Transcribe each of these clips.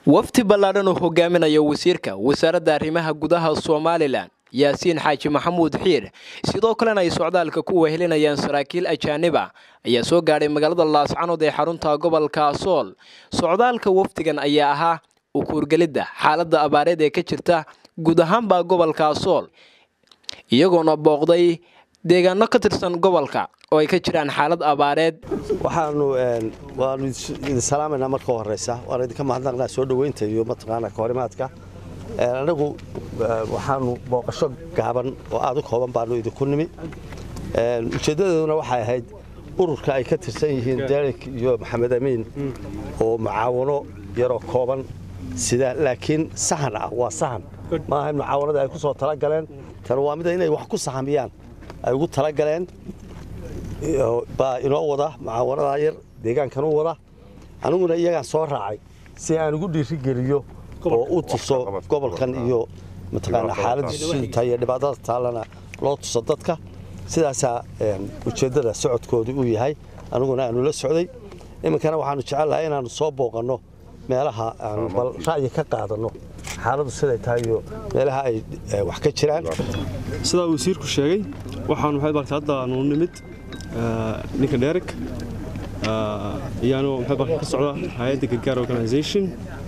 wafdi ballaadhan uu hogaaminayo wasiirka wasaaradda arrimaha gudaha somalilan yaasiin xaaji maxamuud xiir sidoo kalena ay socdaalka ku wehelinayaan saraakiil ajaaniba ayaa soo gaadhay magaalada laascanood ee xarunta gobolka sool socdaalka wafdigan ayaa ahaa ukuurgelidda xaaladda abaareed ee ka jirta guud ahaanbaa gobolka sool iyagoona booqday deegaano ka tirsan gobolka oo ay ka jiraan xaalad abaareed waxaanu waanu idin salaamaynaa marka horeysa waana idinka mahadnaqnaa soo dhoweynta iyo mataqaanaa kahorimaadka anagu waxaanu booqasho gaaban oo aad u kooban baanu idinku nimi ujeeddadeeduna waxay ahayd ururka ay ka tirsan yihiin derek iyo maxamed amiin oo mucaawano yaroo kooban sida laakiin sahan ah waa sahan maaha in mucaawanada ay ku soo talagaleen tan waa mida inay wax ku sahamiyaan ay ugu talagaleen baa inoo wada mucaawanadaa yar deegaankan u wada aniguna iyagaan soo raacay si aan ugu dhiirigeliyo oo u tuso gobolkan iyo mataqaana xaaladiisu siduu tahay iyo dhibaatada taallana loo tuso dadka sidaasaa ujeeddada socodkoodu uu yahay aniguna aanu la socday iminkana waxaanu jecelnahay inaannu soo booqanno meelaha aanu bal ra'yi ka qaadanno xaaladdu siday tahay iyo meelaha ay wax ka jiraan sidaa wasiirku sheegay waxaanu maxay bartay hadda aanu nimid ninka dheerek iyaanu maxay barka ka socda hay-adda gargaar organization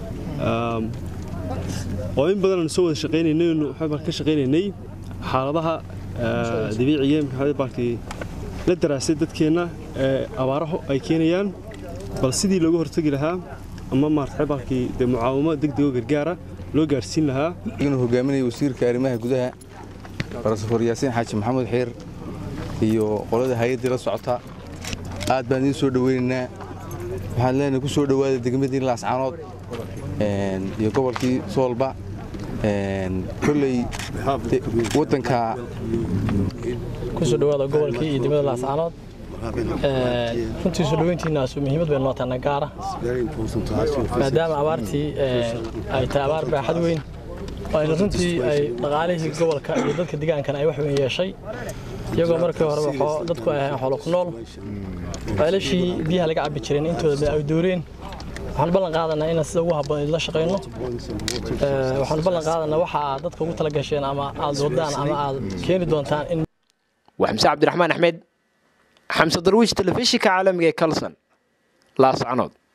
oo in badan aanu soo wada shaqaynaynay maxay barka ka shaqaynaynay xaaladaha dabiiciga maxay barkay la daraasay dadkeenna ee abaaraho ay keenayaan bal sidii looga hortagi lahaa ama maartay barkii dee mucaawamo degdego gargaara loo gaarsiin lahaa inuu hogaaminaya wasiirka arrimaha gudaha rasuul yaasiin xaaji maxamuud xiir iyo qolada hay-addii la socota aad baan idiin soo dhoweynaynaa waxaan leenahay ku soo dhowaada degmadii laascaanood iyo gobolkii soolba kolley waddanka kusoo dhowaada gobolkii iyo degmada laascaanood runtii soo dhoweyntiinaasu muhiimad bay nootaana gaara maadaama abaartii ay tahay abaar baaxad weyn ayna runtii ay dhaqaalihii gobolka iyo dadka deegaankana ay wax weyn yeeshay iyagoo markii horeba dadku ay ahayn xoolo ku nool ceelashii biyaha laga cabbi jireen intooda ay dooreen waxaan ballan qaadanaa inaan sida ugu habboon idinla shaqayno waxaan ballan qaadanaa waxa aad dadka ugu tala gasheen ama aad wadaan ama aad keeni doontaan in waa xamse cabdiraxmaan axmed xamse darwiish telefishinka caalamiga ee kalson laascanood